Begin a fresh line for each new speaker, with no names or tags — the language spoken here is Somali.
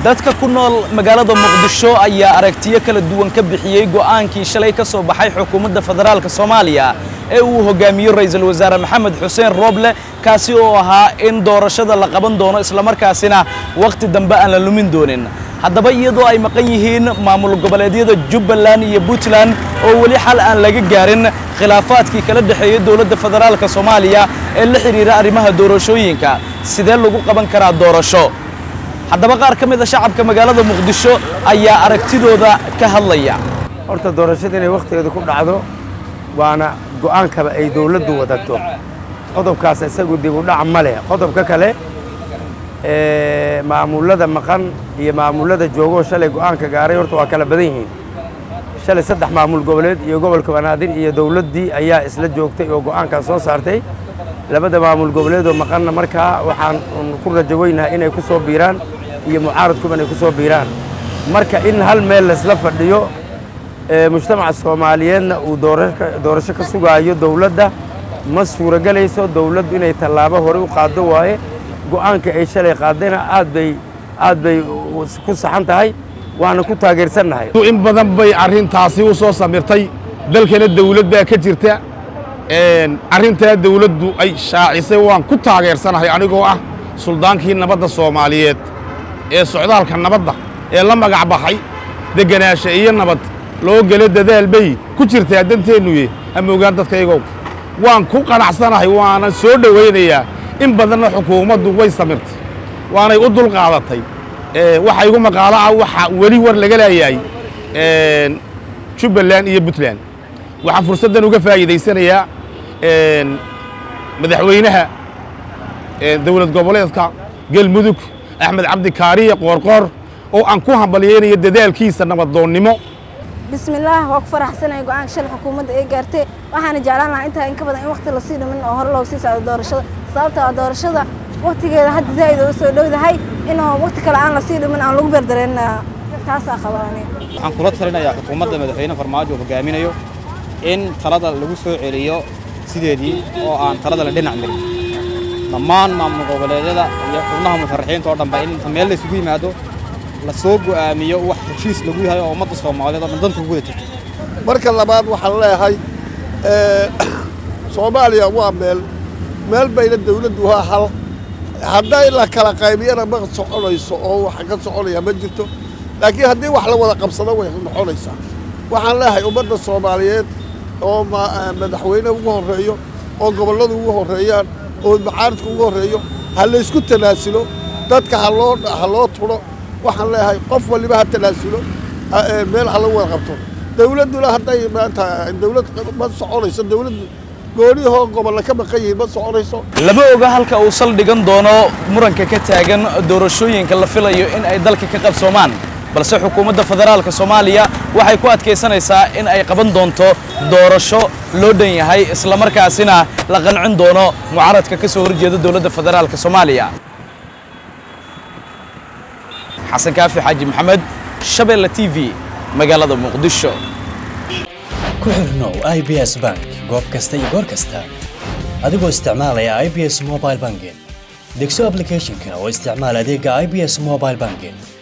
dadka ku nool magaalada muqdisho ayaa aragtiyo kala duwan ka bixiyey go'aankii shalay ka soo baxay xukuumadda federaalka soomaaliya ee uu hogaamiyo ra'iisul wasaare maxamed xuseen rooble kaasi oo ahaa in doorashada la qaban doono islamarkaasina wakhti dambe aan la lumin doonin haddaba iyadoo ay maqan yihiin maamul goboleedyada jubbaland iyo puntland oo weli xal aan laga gaarin khilaafaadkii kala dhexeeyey dowladda federaalka soomaaliya ee la xidhiira arrimaha doorashooyinka sidee lagu qaban karaa doorasho haddaba qaar ka mid a shacabka magaalada muqdisho ayaa aragtidooda ka hadlaya
horta doorashada inay wakhtigeeda ku dhacdo waana go'aankaba ay dawladdu wadato qodobkaas isagu dib u dhac ma leh qodobka kale ee maamullada maqan iyo maamullada joogoo shalay go'aanka gaaray horta waa kala badan yihiin shalay saddex maamul goboleed iyo gobolka banaadir iyo dawladdii ayaa isla joogtay oo go'aankaas soo saartay labada maamul goboleedoo maqanna markaa waxaan ku rajaweynaha inay ku soo biiraan iyo mucaaradkuba inay ku soo biiraan marka in hal meel laysla fadhiyo mujtamaca soomaaliyeedna uu doorasho ka sugaayo dawladda ma suuragelayso dawladdu inay tallaabo hore u qaaddo waaye go'aanka ay shalay qaadayna aad bay aad bay ku saxan tahay waana ku taageersannahay
in badan bay arrintaasi u soo samirtay dalkana dawlad baa ka jirta arrintaa dawladdu ay shaacisay waan ku taageersanahay anigoo ah suldaankii nabadda soomaaliyeed ee socdaalka nabadda ee la magac baxay degganaasha iyo nabad loo gelo dadaal bay ku jirtaa danteennuye ama ogaan dadkaygow waan ku qanacsanahay waanan soo dhowaynayaa in badanna xukuumaddu way samirtay waanay u dulqaadatay waxa igu maqaalo ah waxa weli war laga leeyahay jubbaland iyo puntland waxaan fursaddan uga faa'iidaysanayaa madaxweynaha dawlad goboleedka galmudug axmed cabdi kaariye qoorqoor oo aan ku hambalyaynayo dadaalkiisa nabadoonnimo
bismillaah waa ku faraxsanaya go-aanka shalay xukuumadda ay gaartay waxaana jeclaan lahaa intaa in ka badan in waqti lasii dhimin oo hore loogu sii socdo doorashada sababta ah doorashada waqtigeeda hadda zaa'id oo soo dhowdahay inuu waqti kale aan lasii dhimin aan lagu beerdareenna taasaa qabaanay
waxaan kula talinayaa xukuumadda madaxweyne farmaajo uu hogaaminayo in talada lagu soo celiyo sideedii oo aan talada la dhinac marin dhammaan maamul goboleedyada iyo xubnaha musharaxiinta oo dhanba in meel la isugu yimaado la soo go'aamiyo wax heshiis lagu yahay oo ummadda soomaaliyeed oo dhan danta ugu wada jirto
marka labaad waxaan leeyahay soomaaliya waa meel meel bayna dawladdu waa hal hadday la kala qaybiyana ma soconayso oo wax ka soconaya ma jirto laakiin haddii wax la wada qabsado way noqonaysaa waxaan leeyahay ummadda soomaaliyeed oo madaxweyne ugu horreeyo oo gobolladu ugu horreeyaan oo macaaridku ugu horreeyo ha laysku tanaasulo dadka haloo ha loo turo waxaan leeyahay qof waliba ha tanaasulo meel ha lagu wada qabto dawladduna hadday maanta dawlad ma soconayso dawladdu goonihoo gobolla ka maqan yihiin ma soconayso
lama oga halka uu saldhigan doono muranka ka taagan doorashooyinka la filayo in ay dalka ka qabsoomaan balse xukuumadda federaalka soomaaliya waxay ku adkaysanaysaa in ay qaban doonto doorasho loo dhan yahay islamarkaasina la qancin doono mucaaradka ka soo horjeeda dowladda federaalka soomaaliya xasan kaafi xaaji maxamed shabeelle t v magaalada muqdisho
ku xirnow i b s bank goob kasta iyo goor kasta adigoo isticmaalaya i b s mobile banking degso ablicathonka oo isticmaal adeega i b s mobile banking